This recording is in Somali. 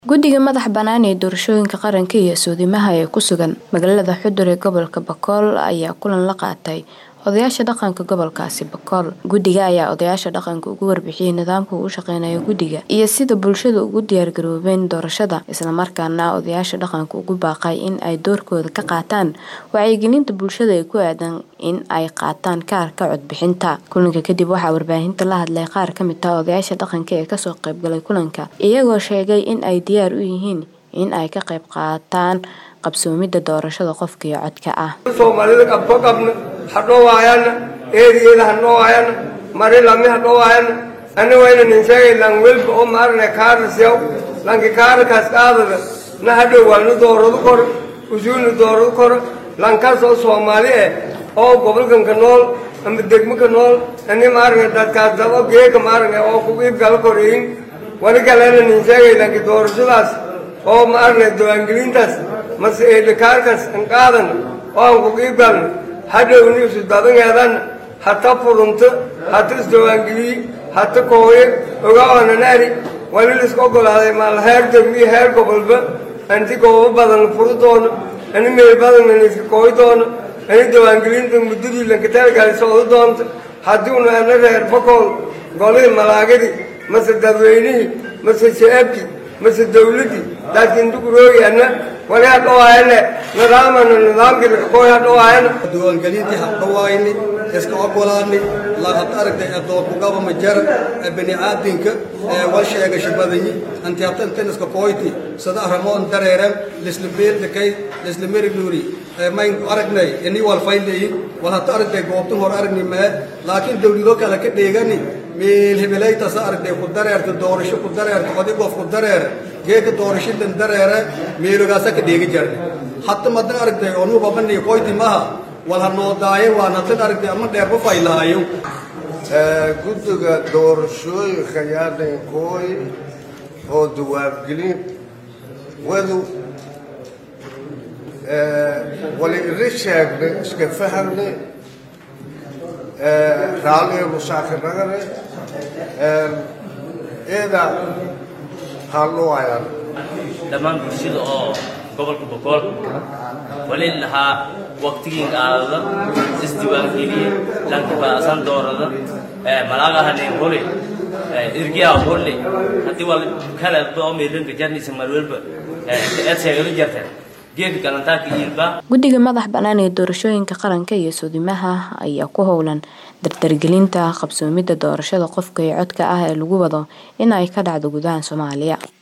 Guddiga madaxa bannaan ee doorashooyinka qaranka iyo soodhimaha ee ku sugan magaalada Xudur ee gobolka Bakool ayaa kulan la qaatay odayaasha dhaqanka gobolkaasi Bakool. Guddiga ayaa odayaasha dhaqanka uga warbixiyay nidaamka uu u shaqeynayo guddiga iyo sida bulshada ugu diyaar garoobeen doorashada, isla markaana odayaasha dhaqanka ugu baaqay in ay doorkooda ka qaataan wacyigelinta bulshada ee ku aaddan in ay qaataan kaarka codbixinta. Kulanka kadib waxaa warbaahinta la hadlay qaar ka mid ah odayaasha dhaqanka ee kasoo qayb galay kulanka, iyagoo sheegay in ay diyaar u yihiin in ay ka qayb qaataan qabsoomidda doorashada qofka iyo codka ah. soomaalida qabko qabna hadhoo waayana eeriyeeda hadhoo waayana mari lami hadhoo waayana ani wayna nin sheegay lan welba oo maarne kaarasiyaw lanki kaarakaas qaadada na hadhow waanu dooradu kor usuulna dooradu kor lankaas oo soomaali eh oo gobolkanka nool ama degmaka nool ani maarne dadkaas dabo geeka maarne oo kugu ibgala koreyin wani kalena nin sheegay lanki doorashadaas oo maarne diiwaangelintaas mase eedhikaarkaas an qaadan oo aan kugu ibgalna hadhowni isu dadangeedan hata furunto hata isdiiwaangeliyi hata kooye ogaananaari wali liska ogolaaday maal heer degmiyo heer gobolba anti goobo badan furi doono ani meel badanna iska kooy doono ani diiwaangelinta muddadii lankatalgali socdo doonto haddii una ana reer bakool golihii malaagadii mase dadweynihii mase shacabkii mase dawladdii laakiin dukuroogi ana wali hadhowaayane nidaamana nidaamkii kooy hadhowaayana diiwaangelintii hadhowaayni iska ogolaani lahad aragtay adookugaba majar bini aadinka wal sheegasha badanyi anti habta intan iska kooyti sada aramoon dareeran lisla beeldakay lisla merignuuri mayn aragnay ini wal faylayi wal hata aragtay goobtan hor aragni mee laakiin dawlado kale ka dheegani meel hebelaytasa aragtay ku dareerta doorasho ku dareerta qodi qof ku dareer geeka doorashadan dareere meelogaasa ka dheegi jarni hatta madan aragtay onu babani koyti maha wal hanoodaaye waan hadan aragtay ama dheerba faylaayo guddiga doorashooyinka yaadhinkooy oo diiwaangelin wadu wali iri sheegnay iska fahamnay raalliga musaakinagane iyada halluwayaan dhammaan bulshada oo gobolka bokool wali lahaa waqtigii qaadada isdiiwaangeliye lankabaasan doorada malaagahaneen hole irgiyaa hole haddii wal kale oo meelanka jarnaysa marwelba eed sheegala jarteen guddiga madax bannaan ee doorashooyinka qaranka iyo soodhimaha ayaa ku howlan dardargelinta qabsoomidda doorashada qofka iyo codka ah ee lagu wado in ay ka dhacdo gudaha Soomaaliya